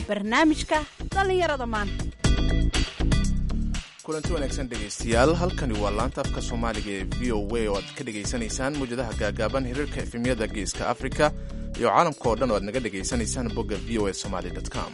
barnaamijka dhallinyarada maanta kulanti wanaagsan dhegaystayaal halkani waa laanta afka soomaaliga ee v o a oo aad ka dhegaysanaysaan muwjadaha gaagaaban hiriirka efemyada geeska afrika iyo caalamka oo dhan oo aad naga dhegaysanaysaan bogga v o a somaly com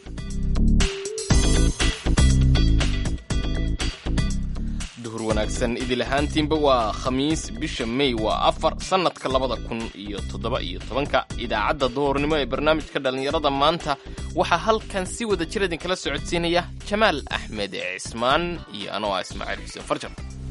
duhur wanaagsan idil ahaantiinba waa khamiis bisha mey waa afar sannadka labada kun iyo toddoba iyo tobanka idaacadda duhurnimo ee barnaamijka dhallinyarada maanta waxaa halkan si wada jir idinkala socodsiinaya jamaal axmed cismaan iyo anoo ah ismaaciil xuseen farjar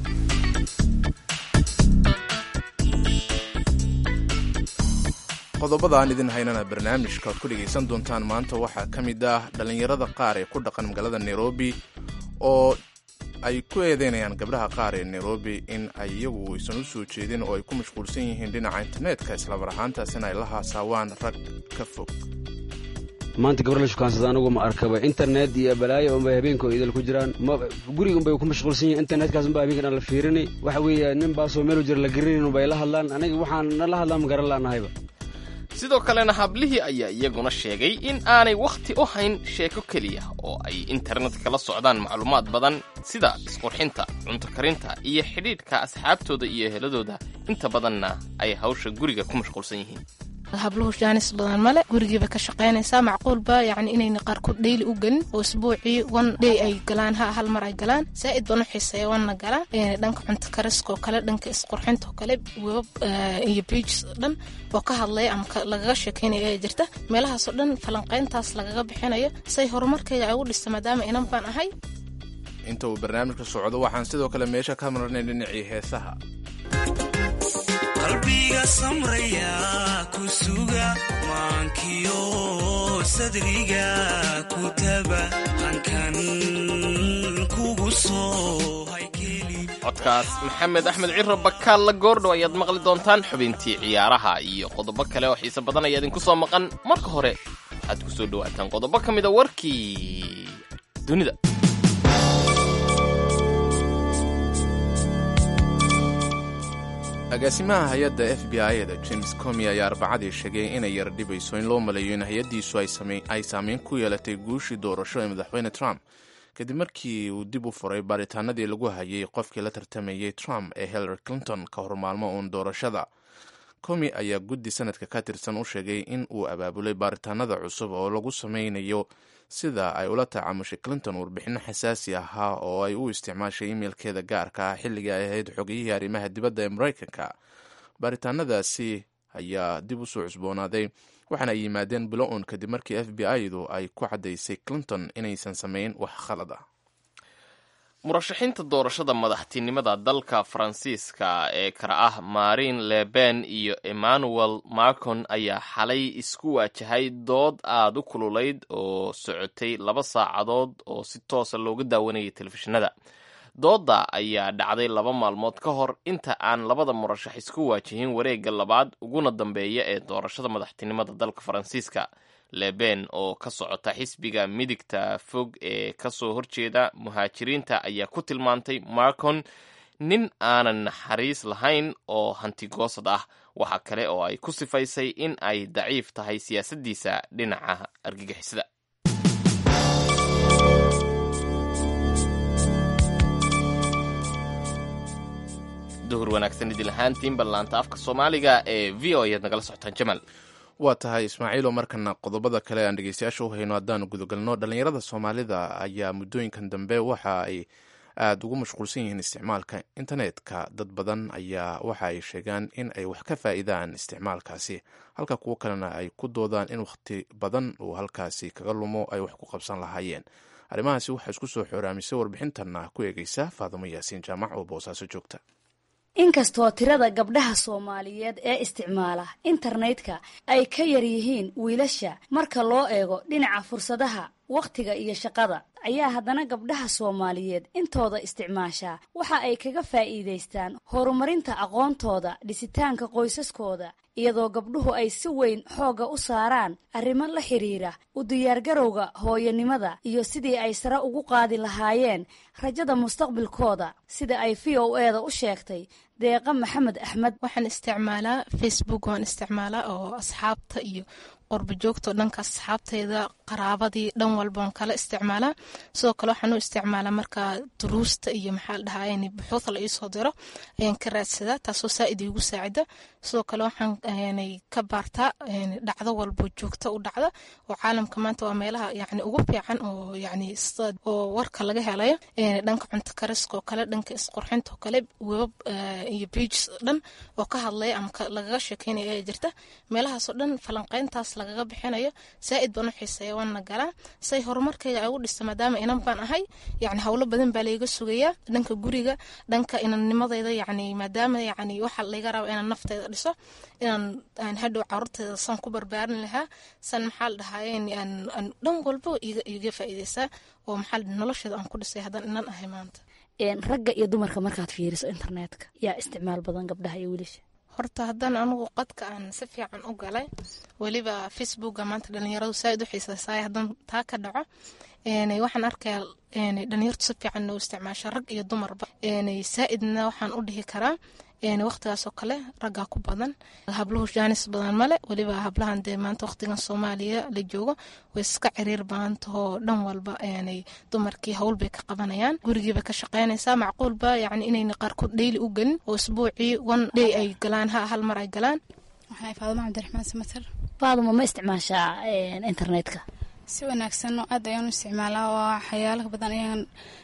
qodobada aan idin haynana barnaamijka aad ku dhegaysan doontaan maanta waxaa ka mid ah dhallinyarada qaar ee ku dhaqan magaalada nairobi oo ay ku eedeynayaan gabdhaha qaar ee nairobi in ay iyagu aysan u soo jeedin oo ay ku mashquulsan yihiin dhinaca internetka islamar ahaantaasina ay la haasaawaan rag ka fog maanta gabar la shukaansada anigu ma arkaba internet iyo balaayo unbay habeenkoo idil ku jiraan guriga unbay ku mashquulsan yihin internetkaas unba habeenka dhan la fiirini waxa weeye nin baasoo meelu jira la garanayn unbay la hadlaan aniga waxaan la hadlaan ma garan laanahayba sidoo kalena hablihii ayaa iyaguna sheegay in aanay wakhti u hayn sheeko keliya oo ay internetka kala socdaan macluumaad badan sida isqurxinta cunto karinta iyo xidhiidhka asxaabtooda iyo eheladooda inta badanna ay hawsha guriga ku mashquulsan yihiin habluhu jaanis badan male gurigiiba ka shaqaynaysaa macquulba yacni inayna qaarkood dheyli u gelin oo isbuucii one day ay galaan ha hal mar ay galaan zaa'id baan u xiiseeya wanna galaan dhanka cunto kariskoo kale dhanka isqurxintoo kale webab iyo pages oo dhan oo ka hadlaya ama lagaga sheekaynaya ee jirta meelahaasoo dhan falanqayntaas lagaga bixinayo say horumarkayga ay ugu dhista maadaama inan baan ahay inta uu barnaamijka socdo waxaan sidoo kale meesha ka marnay dhinacii heesaha qalbiga samraya ku suga maankiyo sadriga ku taba hankan kugu soo codkaas maxamed axmed ciro bakaal la goordhow ayaad maqli doontaan xubintii ciyaaraha iyo qodobo kale oo xiise badan ayaa idinku soo maqan marka hore waxaad ku soo dhowaataan qodobo ka mida warkii dunida agaasimaha hay-adda f b i-da james comi ayaa arbacadii sheegay inay yara dhibayso in loo maleeyo in hay-addiisu ay saameyn ku yeelatay guushii doorasho ee madaxweyne trump kadib markii uu dib u furay baaritaanadii lagu hayay qofkii la tartamayey trump ee hillary clinton ka hor maalmo uun doorashada comi ayaa guddi sanadka ka tirsan u sheegay in uu abaabulay baaritaanada cusub oo lagu sameynayo sida ay ula tacaamushay clinton warbixinno xasaasi ahaa oo ay u isticmaashay imeilkeeda gaarka ah xilligii ay ahayd xogiyihii arrimaha dibadda ee maraykanka baaritaanadaasi ayaa dib u soo cusboonaaday waxaana ay yimaadeen bilo uun kadib markii f b i-du ay ku caddaysay clinton inaysan samayn wax khalad ah murashaxiinta doorashada madaxtinimada dalka faransiiska ee kala ah marin leben iyo emmanuel macon ayaa xalay isku waajahay dood aada u kululayd oo socotay laba saacadood oo si toosa looga daawanayay telefishinada doodda ayaa dhacday laba maalmood ka hor inta aan labada murashax isku waajihin wareegga labaad uguna dambeeya ee doorashada madaxtinimada dalka faransiiska leben oo ka socota xisbiga midigta fog ee kasoo horjeeda muhaajiriinta ayaa ku tilmaantay marcon nin aanan naxariis lahayn oo hantigoosad ah waxa kale oo ay ku sifaysay in ay daciif tahay siyaasaddiisa dhinaca argagixisada duhur wanaagsan idil ahaantiin ballaanta afka soomaaliga ee v o ayaad nagala socotaan jamaal waa tahay ismaaciilo markana qodobada kale aan dhegeystayaasha u hayno haddaanu gudagalno dhallinyarada soomaalida ayaa muddooyinkan dambe waxa ay aada ugu mashquulsan yihiin isticmaalka internetka dad badan ayaa waxa ay sheegaan in ay wax ka faa'iidaan isticmaalkaasi halka kuwo kalena ay ku doodaan in wakhti badan uu halkaasi kaga lumo ay wax ku qabsan lahaayeen arrimahaasi waxaa isku soo xooraamisay warbixintanna ku eegeysa faadimo yaasiin jaamac oo boosaaso joogta inkastoo tirada gabdhaha soomaaliyeed ee isticmaala internetka ay ka yar yihiin wiilasha marka loo eego dhinaca fursadaha wakhtiga iyo shaqada ayaa haddana gabdhaha soomaaliyeed intooda isticmaashaa waxa ay kaga faa'iidaystaan horumarinta aqoontooda dhisitaanka qoysaskooda iyadoo gabdhuhu ay si weyn xoogga u saaraan arrimo la xidhiira u diyaargarowga hooyanimada iyo sidii ay sare ugu qaadi lahaayeen rajada mustaqbilkooda sida ay v o e da u sheegtay deeqa maxamed axmed waxaan isticmaalaa facebook waan isticmaalaa oo asxaabta iyo qorba joogto dhanka asxaabteyda qaraabadii dhan walbaan kala isticmaalaa sidoo kale waxaan u isticmaalaa markaa duruusta iyo maxaa la dhahaa buxuuda la iisoo diro ayaan ka raadsadaa taasoo saaid iigu saacida sidoo kale waxaan ka baartaa dhacdo walbo joogta u dhacda oo caalamka maanta waa meelaha yani ugu fiican oo yani oo warka laga helayo dhanka cunto kariska oo kale dhanka isqurxinta oo kale webab iyo pages dhan oo ka hadlaya ama lagaga sheekeynaya ayaa jirta meelahaasoo dhan falanqeyntaas lagaga bixinayo saaid baan u xiiseeya waana galaa say horumarkayga ugu dhista maadaama inan baan ahay yani howlo badan baa layga sugayaa dhanka guriga dhanka inannimadeyda yani maadaama yani waxa layga raba inaan nafteyda dhiso inaan hadhow caruurteyda san ku barbaarin lahaa san maxaa la dhahaye dhan walbo iga faa'iideysaa oo maxaa nolosheeda aan ku dhisay haddaan inan ahay maanta ragga iyo dumarka markaad fiiriso internetka yaa isticmaal badan gabdhaha iyo wiilasha horta haddaan anigu qadka aan si fiican u galay weliba facebooka maanta dhalinyaradu saaid u xiiseysaay haddaan taa ka dhaco waxaan arkayaa dhalinyartu si fiican noo isticmaasha rag iyo dumarba saaidna waxaan u dhihi karaa waqtigaasoo kale raggaa ku badan habluhu jaanis badan male weliba hablahan dee maanta waqtigan soomaaliya la joogo way iska ciriir badantahoo dhan walba dumarkii howl bay ka qabanayaan gurigiiba ka shaqeynaysaa macquulba yani inayna qaarkood dheyli u gelin oo isbuucii one day ay galaan ha hal mar ay galaan waxaa faaduma cabdiraxmaan samater faaduma ma isticmaashaa internetka si wanaagsan oo aad ayaan u isticmaalaa waa waxyaalaha badan ayaan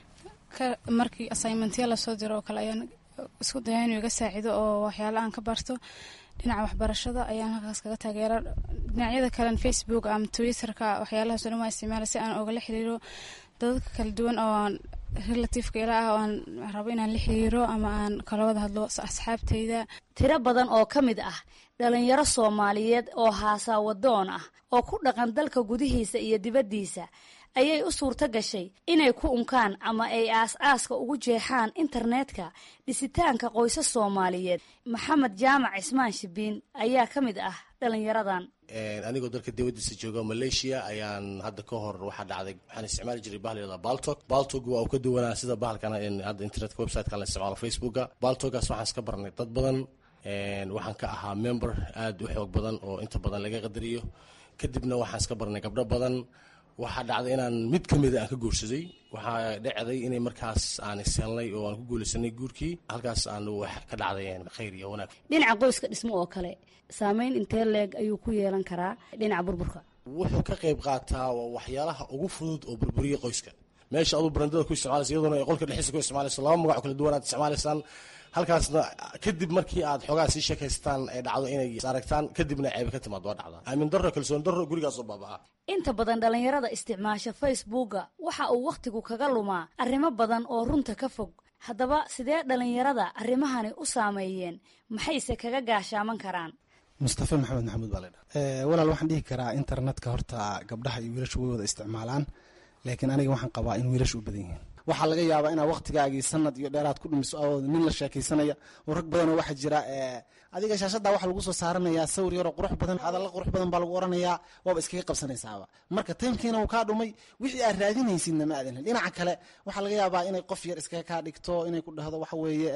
markii assignmentya lasoo diro oo kale ayaan isku daya inuu iga saacido oo waxyaala aan ka barto dhinaca waxbarashada ayaan halkaas kaga taageera dhinacyada kalen facebook ama twitterka waxyaalahaas o dhan waa isticmaala si aan ogala xiriiro dadadka kala duwan oo relativeka ila ah oo aan rabo inaan la xiriiro ama aan kala wada hadlo asxaabteyda tiro badan oo ka mid ah dhalinyaro soomaaliyeed oo haasaawadoon ah oo ku dhaqan dalka gudihiisa iyo dibaddiisa ayay u suurto gashay inay ku unkaan ama ay aas-aaska ugu jeexaan internetka dhisitaanka qoysas soomaaliyeed maxamed jaamac cismaan shibiin ayaa ka mid ah dhalinyaradan anigoo dalka dibadiisa jooga malaysia ayaan hadda ka hor waxaa dhacday waxaan isticmaali jiray bahal yada baltog baltog waa uu ka duwanaa sida bahalkan hadda internetka websiteka la isticmaalo facebooka baltogaas waxaan iska barnay dad badan waxaan ka ahaa member aada u xoog badan oo inta badan laga qadariyo kadibna waxaan iska barnay gabdho badan waxaa dhacday inaan mid ka mida aan ka guursaday waxaa dhacday inay markaas aan ishelnay oo aan ku guulaysanay guurkii halkaas aan wax ka dhacday khayr iyo wanaag dhinaca qoyska dhismo oo kale saameyn intee leeg ayuu ku yeelan karaa dhinaca burburka wuxuu ka qayb qaataa waxyaalaha ugu fudud oo burburiya qoyska meesha aduu barandada ku isticmaalaysa iyadoona ay qolka dhexdiisa ku isticmaalayso laba magac kala duwan aad isticmaalaysaan halkaasna kadib markii aad xoogaa sii sheekaystaan ay dhacdo inay aragtaan kadibna ceebe ka timaad waa dhacdaa aamin darro kalsoon darro gurigaasoo baabaa inta badan dhalinyarada isticmaasha facebooka waxa uu wakhtigu kaga lumaa arrimo badan oo runta ka fog haddaba sidee dhalinyarada arrimahani u saameeyeen maxayse kaga gaashaaman karaan mustafa maxamed maxamuud baa ladha walaal waxaan dhihi karaa internetka horta gabdhaha iyo wiilashu way wada isticmaalaan laakiin aniga waxaan qabaa in wiilashu u badan yihiin waxaa laga yaabaa inaad waktigaagii sanad iyo dheeraad ku dhumiso oo nin la sheekaysanaya oo rag badanoo waxaa jira adiga shaashada waxaa lagu soo saaranayaa sawir yaroo qurux badan hadalla qurux badan baa lagu oranayaa waaba iskaga qabsanaysaaba marka taymkiina uu kaa dhumay wixii aad raadinaysidna ma aadan dhinaca kale waxaa laga yaabaa inay qof yar iskaga kaa dhigto inay ku dhahdo waxa weeye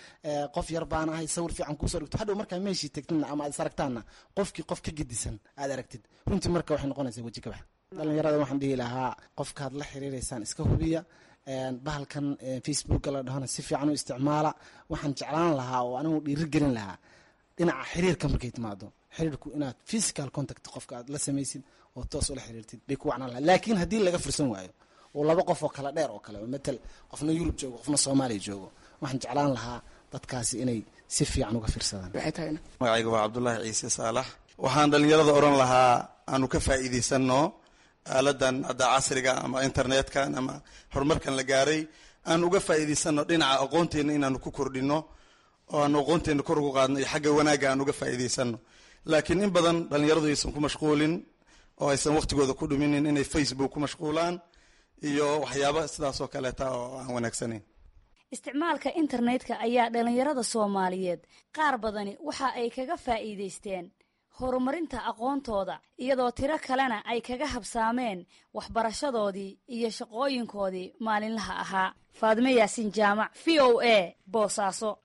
qof yar baan ahay sawir fiican kuusoo dhigto hadhow markaa meeshii tagtidna ama aad is aragtaanna qofkii qof ka gedisan aad aragtid runtii marka waxay noqonaysaa weji kabax dhalinyarada waxaan dhihi lahaa qofkaad la xiriireysaan iska hubiya bahalkan facebooka la dhahona si fiican u isticmaala waxaan jeclaan lahaa oo anigu dhiiri gelin lahaa dhinaca xiriirka markay timaado xiriirku inaad physical contact qofka aad la samaysid oo toos ula xiriirtid bay ku wacnaan lahaa laakiin haddii laga fursan waayo oo laba qof oo kala dheer oo kale oo matal qofna yurub joogo qofna soomaaliya joogo waxaan jeclaan lahaa dadkaasi inay si fiican uga fiirsadaan magacayga waa cabdulaahi ciise saalax waxaan dhalinyarada odhan lahaa aanu ka faa'iidaysano aaladan hadda casriga ama internetkan ama horumarkan la gaaray aan uga faa'iidaysano dhinaca aqoonteena inaanu ku kordhino oo aanu aqoonteena kor ugu qaadno iyo xagga wanaagga aan uga faa'iidaysano laakiin in badan dhalinyaradu aysan ku mashquulin oo aysan waqtigooda ku dhuminin inay facebook ku mashquulaan iyo waxyaaba sidaasoo kaleeta oo aan wanaagsanayn isticmaalka internetka ayaa dhalinyarada soomaaliyeed qaar badani waxa ay kaga faa'iidaysteen horumarinta aqoontooda iyadoo tiro kalena ay kaga habsaameen waxbarashadoodii iyo shaqooyinkoodii maalinlaha ahaa faadime yaasiin jaamac v o a boosaaso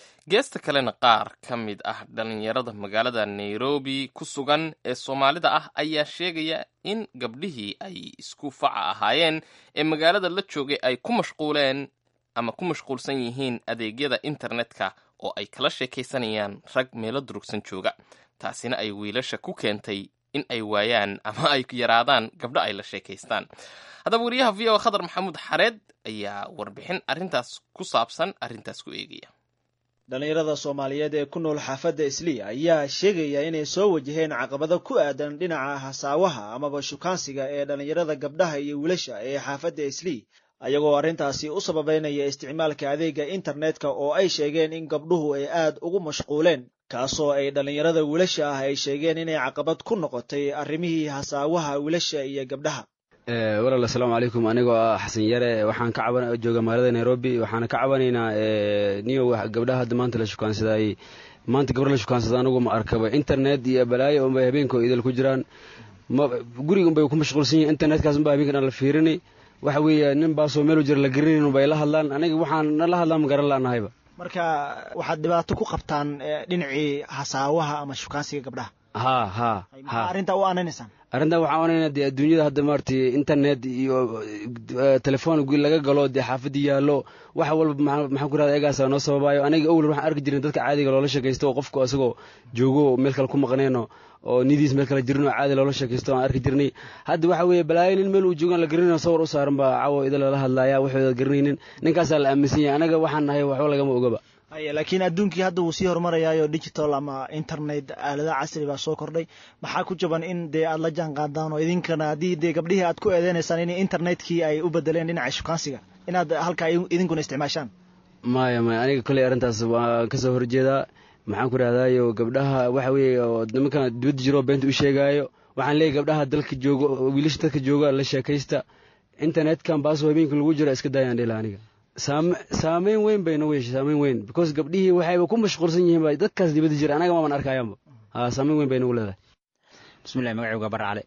geesta kalena qaar ka mid ah dhallinyarada magaalada nairobi ku sugan ee soomaalida ah ayaa sheegaya in gabdhihii ay isku faca ahaayeen ee magaalada la joogay ay ku mashquuleen ama ku mashquulsan yihiin adeegyada internetka oo ay kala sheekaysanayaan rag meelo durugsan jooga taasina ay wiilasha ku keentay in ay waayaan ama ay yaraadaan gabdho ay la sheekaystaan haddaba wariyaha v o khadar maxamuud xareed ayaa warbixin arrintaas ku saabsan arrintaas ku eegaya dhallinyarada soomaaliyeed ee ku nool xaafadda islii ayaa sheegaya inay soo wajaheen caqabado ku aadan dhinaca hasaawaha amaba shukaansiga ee dhallinyarada gabdhaha iyo wiilasha ee xaafadda islii ayagoo arrintaasi u sababeynaya isticmaalka adeega internetka oo ay sheegeen in gabdhuhu ay aad ugu mashquuleen kaasoo ay dhallinyarada wiilasha ah ay sheegeen inay caqabad ku noqotay arrimihii hasaawaha wiilasha iyo gabdhaha walaal asalaamu calaykum anigoo ah xasan yare waxaan ka caban jooga magaalada nairobi waxaana ka cabanaynaa niyo gabdhaha hadda maanta la shukaansadayey maanta gabar la shukaansada anigu ma arkaba internet iyo balaayo unbay habeenkoo idil ku jiraan guriga unbay ku mashquulsan yihin internetkaas unbaa habeenkan aan la fiirini waxa weeye nin baasoo meelu jira la garanayn unbay la hadlaan aniga waxaan la hadlaan ma garan laanahayba marka waxaad dhibaato ku qabtaan dhinacii hasaawaha ama shukaansiga gabdhaha ha ha ha arrintaa u aananaysaan arrintan waxaan onaynaa dee adduunyada hadda maaragtay internet iyo telefoon laga galo dee xaafadii yaallo wax walba maxaan ku rahda egaasa noo sababaayo aniga owlan waxaan arki jirin dadka caadiga loola sheekaysto oo qofku asagoo joogo meel kale ku maqneenoo oo nidiis meel kale jirin oo caadi loola sheekaysto aan arki jirnay hadda waxa weeye balaayo nin meel uu joogaan la garanayno sawar u saaran baa cawo ida lala hadlaaya waxooda garanaynin ninkaasaa la aaminsan yahay anaga waxaan nahay waxba lagama ogaba haya laakiin adduunkii hadda wuu sii horumarayaayo digital ama internet aaladaha casri baa soo kordhay maxaa ku jaban in dee aad la jaan qaadaan oo idinkana haddii dee gabdhihii aad ku eedeynaysaan in internetkii ay u bedeleen dhinaca shukaansiga inaad halkaa idinkuna isticmaashaan maya maya aniga kolley arrintaas waan kasoo horjeedaa maxaan ku rahdayo gabdhaha waxa weeye oo nimankan dibadda jiroo beenta u sheegaayo waxaan leeyahy gabdhaha dalka joogo wiilasha dadka jooga la sheekaysta internetkan baasoo habeenka lagu jiro iska daayaan dhela aniga saameyn weyn bay nagu yeeshay saameyn weyn because gabdhihii waxayba ku mashquulsan yihiin ba dadkaas dibadda jira anaga maaban arkayaanba ha saameyn weyn bay nagu leedahay bismillahi magacaygu waa bare cali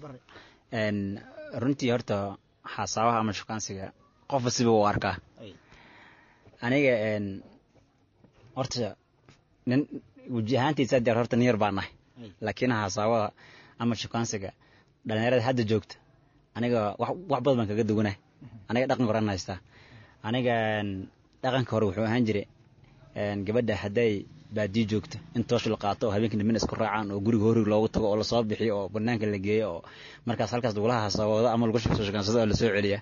runtii horta xasaabaha ama shukaansiga qofba siba u arkaa aniga horta nin weji ahaantiisa deer horta nin yar baa nahay laakiin xasaabaha ama shukaansiga dhalinyarada hadda joogta aniga wax badan baan kaga duwanah aniga dhaqan horan haystaa aniga dhaqanka hore wuxuu ahaan jiray gabadha hadday baadiyo joogto in toosh la qaato oo habeenkii dambena isku raacaan oo guriga horig loogu tago oo lasoo bixiyo oo banaanka la geeyo oo markaas halkaas lagula hasawoodo ama lagu soo shakaansado oo lasoo celiya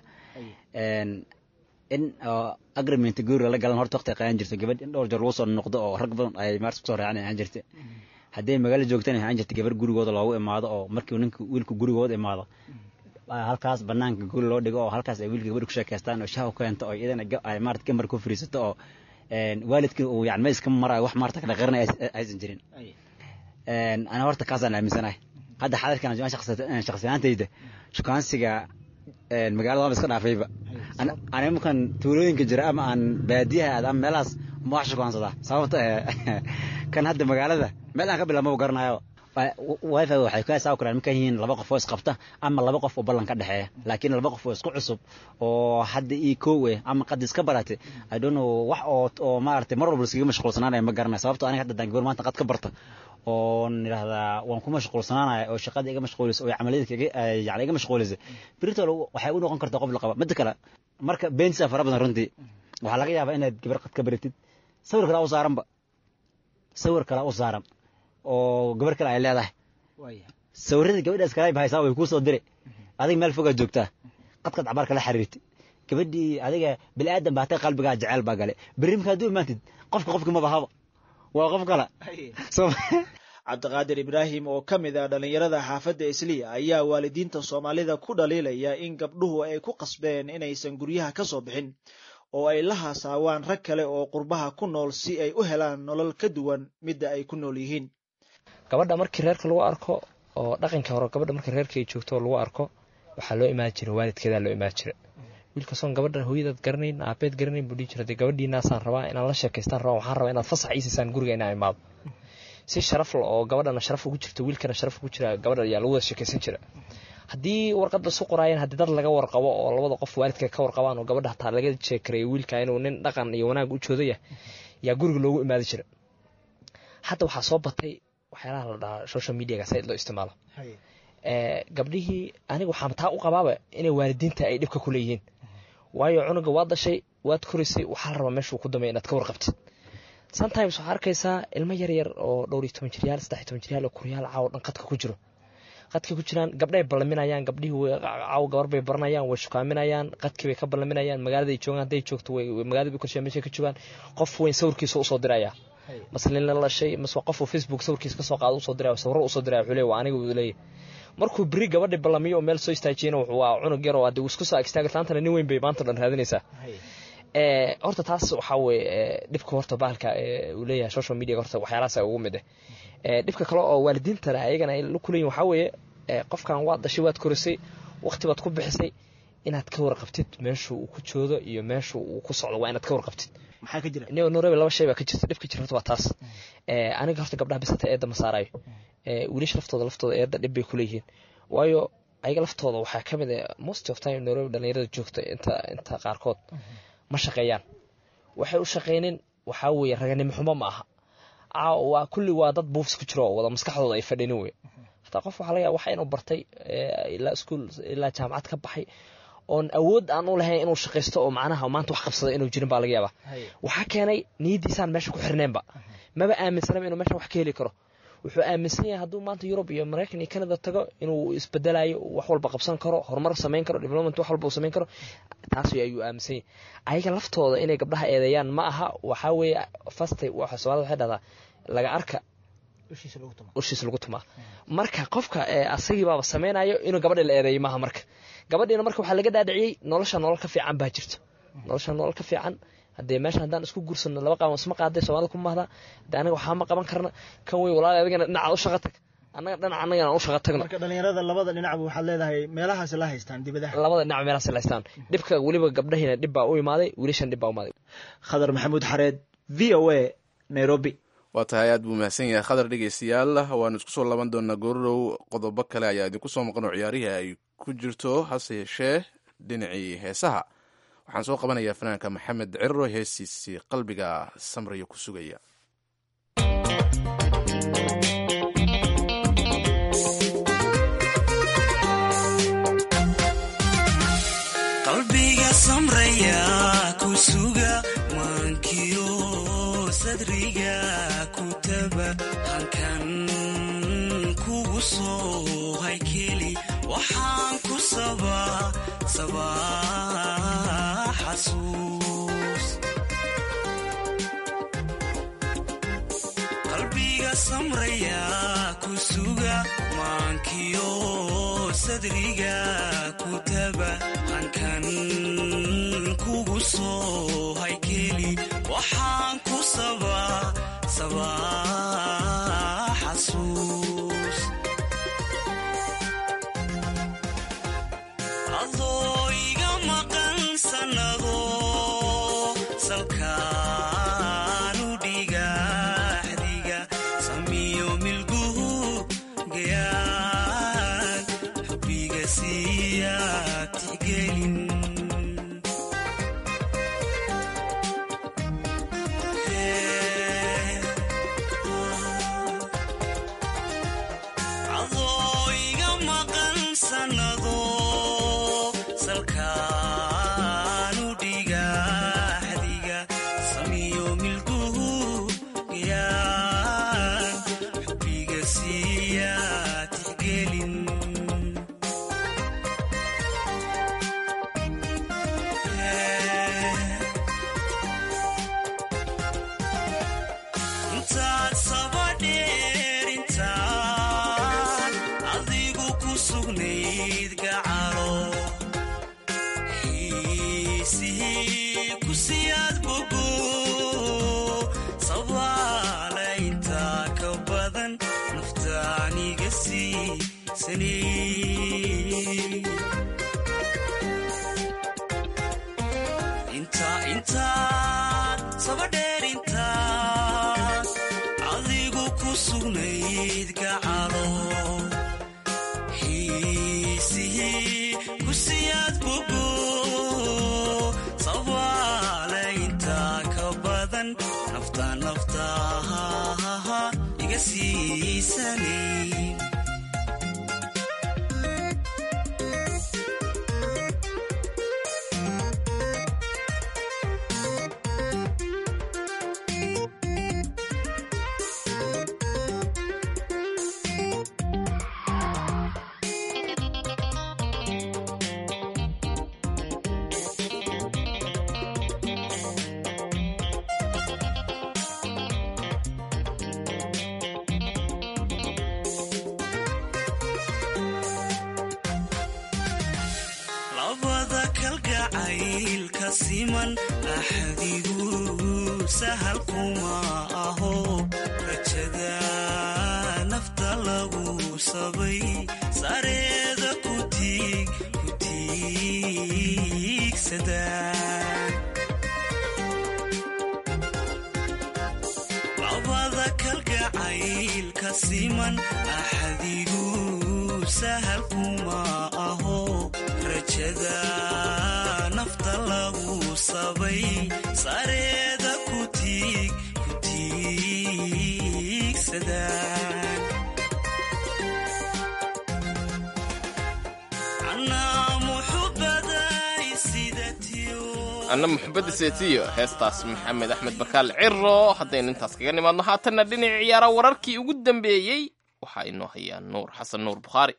in agreement guri lala galan horta waqti qaadan jirto gabadh in dhowr jeer lagu soo noqdo oo rag badan ay maarta kusoo raacaan ahaan jirta hadday magaalo joogtana ahaan jirta gabar gurigooda loogu imaado oo markii ninka wiilka gurigooda imaado halkaas banaanka guri loo dhigo oo halkaas ay wiilka gabadha ku sheekaystaan oo shaha u keento oo iyadana ay maarata gambar ku fariisato oo waalidkii uu yani ma iska marayo wax maarata kala qarnay aysan jirin ana horta kaasaan aaminsanahay hadda xadarkan shakhsiyaantayda shukaansiga magaalada waaba iska dhaafayba aniga markaan tuulooyinka jira ama aan baadiyaha aad ama meelahaas ma wax shukaansadaa sababta kan hadda magaalada meel aan ka bilaabmaba garanayo wifi waxay ka saawi karaan markaa yihiin laba qof oo isqabta ama laba qof oo ballan ka dhexeeya laakiin laba qof oo isku cusub oo hadda ii kow eh ama qad iska baratay i don't know wax oo oo maaragtay mar walba iskaga mashquulsanaanaya ma garanaya sababto aniga hadda daan gabar maanta qad ka barta oon idhahdaa waan ku mashquulsanaanaya oo shaqada iga mashquulisa oo camaliyadka yani iga mashquulisa britol waxay u noqon kartaa qof la qaba midda kale marka beentisa fara badan runtii waxaa laga yaabaa inaad gabar qad ka baratid sawir kale u saaranba sawir kale u saaran oo gabar kale ay leedahay sawirada gabadhaas kale bahaysaa way kuu soo dire adiga meel fogaa joogtaa qadqad cabaar kala xiriirtay gabadhii adiga bini aadan baa hatay qalbigaa jeceel baa gale berri markaa hadduu imaantid qofka qofki ma bahaba waa qof kale cabdiqaadir ibraahim oo ka mid ah dhallinyarada xaafadda isliya ayaa waalidiinta soomaalida ku dhaliilaya in gabdhuhu ay ku qasbeen inaysan guryaha ka soo bixin oo ay la haasaawaan rag kale oo qurbaha ku nool si ay u helaan nolol ka duwan midda ay ku nool yihiin gabadha markii reerka lagu arko oo dhaqankii hore gabadha markii reerka ay joogto oo lagu arko waxaa loo imaan jira waalidkeedaa loo imaan jira wiilkasoon gabadha hooyadaad garanayn aabeed garanayn buu dhihi jira dee gabadhiinaasaan rabaa inaan la sheekaystaan rabaa waxaan rabaa inaad fasax iisiisaan guriga inaan imaado si sharaf la oo gabadhana sharaf ugu jirto wiilkana sharaf ugu jira gabadha ayaa lagu wada sheekaysan jira haddii warqadda isu qoraayeen haddii dad laga warqabo oo labada qof waalidka ka warqabaan oo gabadha hataa laga sheekareeyo wiilka inuu nin dhaqan iyo wanaag u joodaya yaa guriga loogu imaadi jira hadda waxaa soo batay waxyaalaha la dhahaa social mediaga said loo isticmaalo gabdhihii aniga waxaa taa u qabaaba inay waalidiinta ay dhibka ku leeyihiin waayo cunuga waad dhashay waad korisay waxaa la rabaa meeshuu ku dambeya inaad ka warqabtid sometimes waxaa arkaysaa ilmo yar yar oo dhowr iyo toban jiryaal saddex iyo toban jiryaal oo kuryaal caawo dhan qadka ku jiro qadkay ku jiraan gabdhay ballaminayaan gabdhihii caawo gabar bay baranayaan way shukaaminayaan qadkii bay ka ballaminayaan magaalada ay joogaan hadday joogto way magaalada bay korshaa meeshay ka joogaan qof weyn sawirkiisa usoo diraya maslin la dhashay mase qof uu facebook sawirkiisa kasoo qaado usoo diraya sawiro usoo diraya wuxuu leeyahay waa aniga uu leeyahay markuu beri gabadhi ballamiyo oo meel soo istaajiyana wuxuu waa cunug yar oo hadii uu isku soo agstaaga taantana nin weyn bay maanta dhan raadinaysaa horta taas waxaa weye dhibka horta bahalka uu leeyahay social media horta waxyaalahaas ugu mid eh dhibka kale oo waalidiintana ayagana ay la kuleeyihin waxaa weeye qofkan waad dhashay waad korisay waqti baad ku bixisay inaad ka warqabtid meeshu uu ku joodo iyo meeshu uu ku socdo waa inaad ka warqabtid maxaa ka jira norebe laba shay baa ka jirta dhibka jira horta waa taas aniga horta gabdhaha bisata eedda ma saarayo wiilasha laftooda laftooda eedda dhib bay kuleeyihiin waayo ayaga laftooda waxaa ka mid ah most of time nairobi dhalinyarada joogta inta inta qaarkood ma shaqeeyaan waxay u shaqeynin waxaa weeye raganimo xumo ma aha waa kulli waa dad buufs ku jiro oo wada maskaxdooda ay fadhinin wey hataa qof waxaa laga yaaba waxa inuu bartay ilaa iskuul ilaa jaamacad ka baxay oon awood aan u lahayn inuu shaqaysto oo macnaha maanta wax qabsada inuu jirin baa laga yaabaa waxaa keenay niyadiisaan meesha ku xirneenba maba aaminsanaba inuu meesha wax ka heli karo wuxuu aaminsan yahay hadduu maanta yurub iyo maraykan iyo canada tago inuu isbedelayo wax walba qabsan karo horumar samayn karo development wax walba uu samayn karo taas ayuu aaminsan yahay ayaga laftooda inay gabdhaha eedeeyaan ma aha waxaa weeye fastay waxa soomaalida waxay dhahdaa laga arka ushiisa lagu tumaa marka qofka asagiibaaba samaynayo inuu gabadhi la eedeeyo maaha marka gabadhiina marka waxaa laga dhaadhiciyey nolosha nolol ka fiican baa jirto nolosha nolol ka fiican haddee meesha haddaan isku guursano laba qaawan isma qaaday soomaalida ku mahdaa hadee anaga waxaa ma qaban karna kan wey walaal adigana dhinacaad u shaqa tag annaga dhinac annagana u shaqa tagno marka dhalinyarada labada dhinacba waxaad leedahay meelahaas la haystaan dibadaha labada dhinac meelahaas la haystaan dhibka weliba gabdhahiina dhib baa u imaaday wiilashan dhib baa u imaaday khadar maxamuud xareed v o a nairobi waa tahay aad buu mahadsan yahay khadar dhegeystayaal waanu isku soo laban doonaa goorrow qodobo kale ayaa idinku soo maqan oo ciyaarihii ay ku jirto hase yeeshee dhinacii heesaha waxaan soo qabanayaa fanaanka maxamed cirro heestiisii qalbiga samriya ku sugaya qalbiga samraya ku suga maankiyo sadriga ku taba halkan kugu soo haykeli waxaan ku sabaa sabaa xasuus qalbiga samraya ku suga maankiyo sadriga ku taba halkan kugu soo haykeli waxaan ku sabaa sabaa xasuus adoo iga maqan sannado salkaanu dhigaxdiga samiyo milguhu gayaan xubbiga siiyaa tixgelin adoo iga maqan sannado salkaanu dhigaxdiga samiyo milguhu gayaan xubbiga siiyaa tixgelin intaad sabadheer intaan adigu ku sugnayd gacalo xiisihii ku siyaad bogo sabaala intaa ka badan naftaaniga siisanay intaa intaad sabadheer intaad adigu ku sugnayd gacalo xiisihii ku siyaad bogo sabaala intaa ka badan nafta nafta iga siisanay labada kalgacaylka siman axdigu sahal kuma aho rajada nafta lagu sabay sareeda ku tiig ku tiigsada labada kalgacaylka siman axdigu sahal kuma aho rajada nafta lagu sabay sareeda ku tiig ku tiigsada anaa muxubaday sida tiyo anna muxubadda seetiyo heestaas maxamed axmed bakaal ciro haddaynu intaas kaga nimaadno haatanna dhinaca ciyaara wararkii ugu dambeeyey waxaa inoo hayaa nuur xasan nuur bukhaari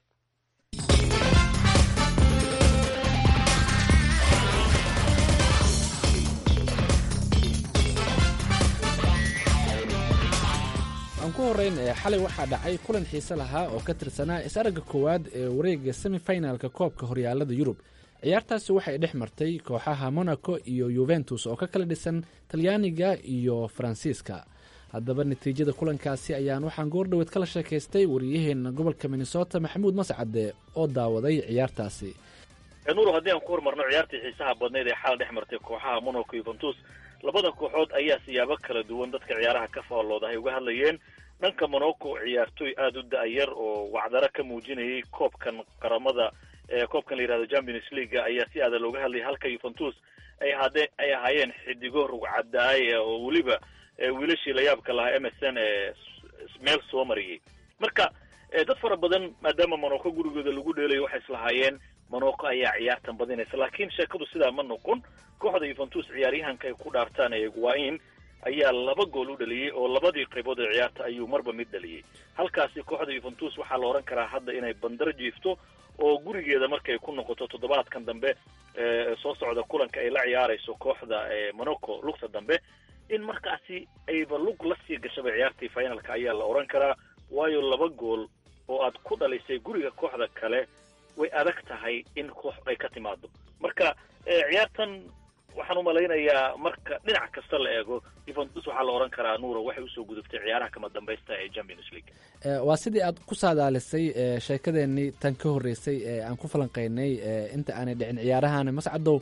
aan ku horrayn ee xalay waxaa dhacay kulan xiise lahaa oo ka tirsanaa is-aragga koowaad ee wareegga semifinalka koobka horyaalada yurub ciyaartaasi waxay dhex martay kooxaha monaco iyo yuventus oo ka kala dhisan talyaaniga iyo faransiiska haddaba natiijada kulankaasi ayaan waxaan goordhoweed kala sheekaystay wariyaheena gobolka minnesota maxamuud mascade oo daawaday ciyaartaasi nuur haddii aan ku hormarno ciyaartii xiisaha badnayd ee xal dhex martay kooxaha monaco yuventus labada kooxood ayaa siyaabo kala duwan dadka ciyaaraha ka faallooda ay uga hadlayeen dhanka monaco ciyaartooy aada u da-yar oo wacdaro ka muujinayay koobkan qaramada koobkan la yihahdo champions leaga ayaa si aada looga hadlayay halka yuventus ay hade ay ahaayeen xidigo rugcadaay oo weliba wiilashii layaabka lahaa m s n ee meel soo mariyay marka dad fara badan maadaama monaco gurigooda lagu dheelayo waxay islahaayeen monaco ayaa ciyaartan badinaysa laakiin sheekadu sidaa ma noqon kooxda yuventus ciyaaryahanka ay ku dhaartaan ee guain ayaa laba gool u dhaliyey oo labadii qaybood ee ciyaarta ayuu marba mid dhaliyey halkaasi kooxda yuventus waxaa la odhan karaa hadda inay bandar jiifto oo gurigeeda markay ku noqoto toddobaadkan dambe soo socda kulanka ay la ciyaarayso kooxda monaco lugta dambe in markaasi ayba lug la sii gashaba ciyaartii finalka ayaa la odhan karaa waayo laba gool oo aad ku dhalisay guriga kooxda kale way adag tahay in koox ay ka timaado marka ciyaartan waxaan umalaynayaa marka dhinac kasta la eego yuventus waxaa la odhan karaa nuuro waxay usoo gudubtay ciyaaraha kama dambaysta ee champions league waa sidii aad ku saadaalisay sheekadeenii tan ka horreysay ee aan ku falanqeynay inta aanay dhicin ciyaarahan mascadow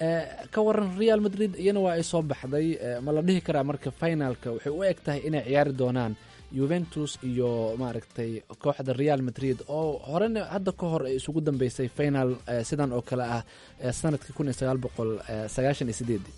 ka waran real madrid iyana waa ay soo baxday ma la dhihi karaa marka finalka waxay u eg tahay inay ciyaari doonaan yuventus iyo maaragtay kooxda real madrid oo horena hadda ka hor isugu dambeysay final sidan oo kale ah sanadkii kun iyo sagaal boqol sagaashan iyo sideedii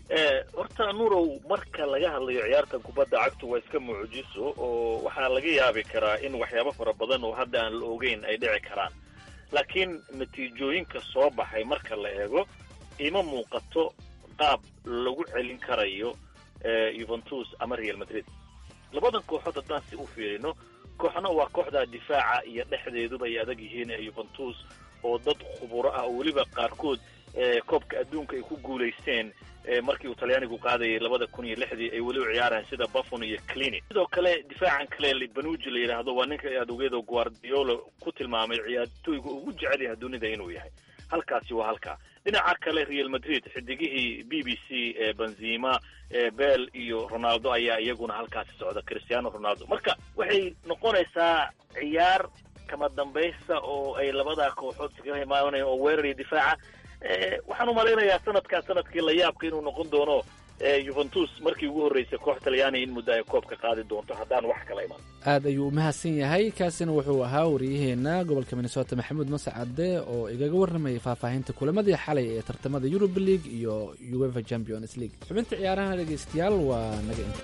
horta nurow marka laga hadlayo ciyaartan kubadda cagtu waa iska mucjiso oo waxaa laga yaabi karaa in waxyaabo fara badan oo hadda aan la ogeyn ay dhici karaan laakiin natiijooyinka soo baxay marka la eego ima muuqato qaab lagu celin karayo yuventus ama real madrid labadan kooxood haddaan si u fiirino kooxna waa kooxda difaaca iyo dhexdeeduba ay adag yihiin ee yuventus oo dad khuburo ah oo weliba qaarkood koobka adduunka ay ku guulaysteen markii uu talyaanigu qaadayay labada kun iyo lixdii ay weliba ciyaaraan sida buffon iyo clini sidoo kale difaacan kale banuji la yidhaahdo waa ninka aad ogeedo guardiola ku tilmaamay ciyaartooyga ugu jecel yahay dunida inuu yahay halkaasi waa halkaa dhinaca kale real madrid xidigihii b b c benzima bel iyo ronaldo ayaa iyaguna halkaasi socda cristiano ronaldo marka waxay noqonaysaa ciyaar kama dambaysta oo ay labadaa kooxood iskaga imaanayaan oo weerar iyo difaaca waxaan umalaynayaa sanadkaa sanadkii la yaabka inuu noqon doono yuventus markii ugu horreysay koox talyaaniga in muddo ay koobka qaadi doonto haddaan wax kala iman aad ayuu u mahadsan yahay kaasina wuxuu ahaa wariyaheenna gobolka minnesota maxamuud mascade oo igaga warramayay faahfaahinta kulamadii xalay ee tartamada eurub league iyo uefa champions league xubinta ciyaaraha dhegeystayaal waa naga inta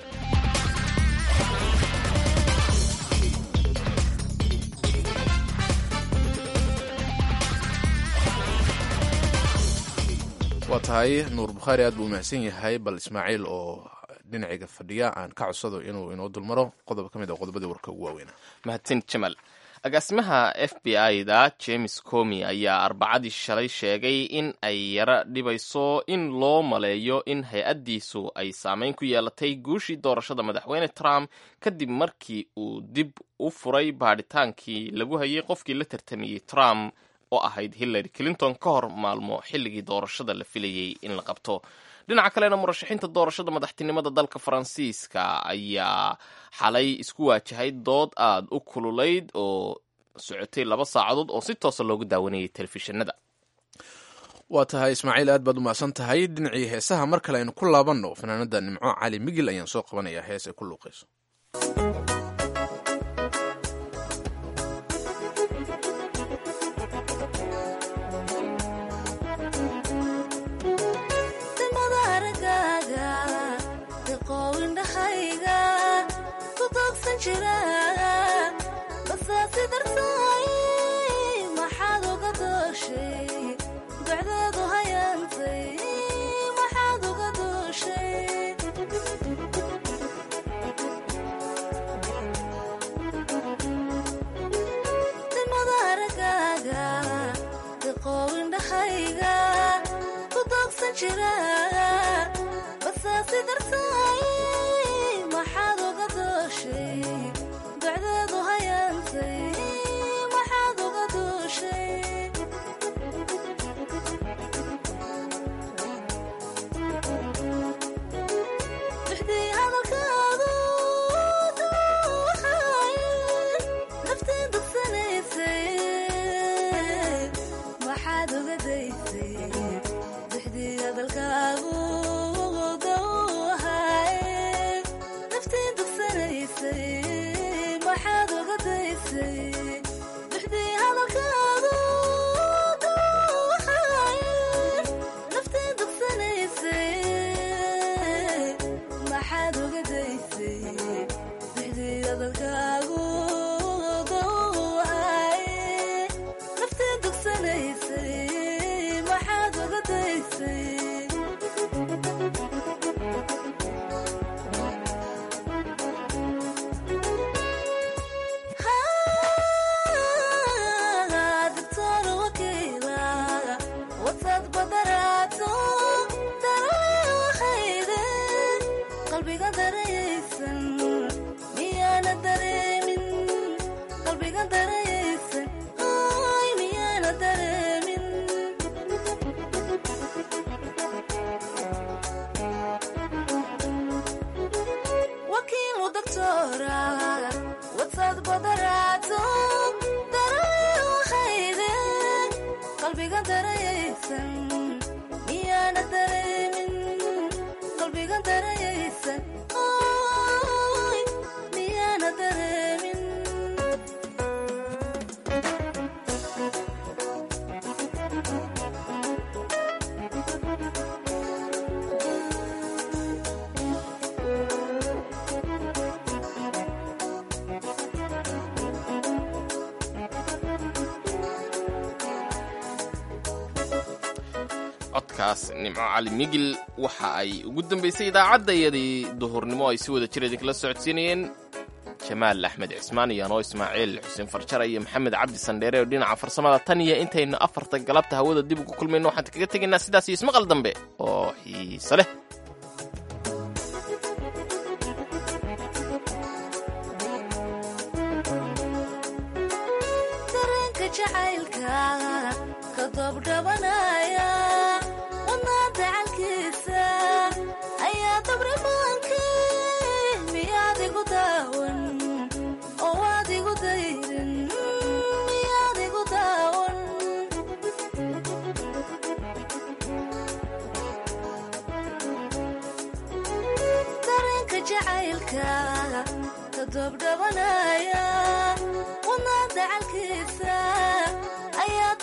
waa tahay nuur bukhaari aad buu umahadsan yahay bal ismaaciil oo dhinacayga fadhiya aan ka codsado inuu inoo dulmaro qodob ka mid a qodobadii warka ugu waaweynaa mahadsan jamal agaasimaha f b i da james comi ayaa arbacadii shalay sheegay in ay yara dhibayso in loo maleeyo in hay-addiisu ay saameyn ku yeelatay guushii doorashada madaxweyne trump kadib markii uu dib u furay baadhitaankii lagu hayay qofkii la tartamiyey trump oo ahayd hillary clinton ka hor maalmo xilligii doorashada la filayey in la qabto dhinaca kalena murashaxiinta doorashada madaxtinimada dalka faransiiska ayaa xalay isku waajahay dood aada u kululayd oo socotay laba saacadood oo si toosa loogu daawanayay telefishinada waa tahay ismaaciil aad baad umahadsan tahay dhinacii heesaha mar kale aynu ku laabanno fanaanada nimco cali migil ayaan soo qabanayaa hees ay ku luuqayso codkaas nimco cali migil waxa ay ugu dambaysay idaacaddayadii duhurnimo ay si wada jir idinkala socodsiinayeen jamaal axmed cismaan iyo anoo ismaaciil xuseen farjara iyo maxamed cabdi sandheere oo dhinaca farsamada tan iyo intaynu afarta galabta hawada dib ugu kulmayno waxaan kaga tegaynaa sidaas iyo ismaqal dambe oo xiise leh jacaylka todobdhabanaya wadna dacalkiisa ayaa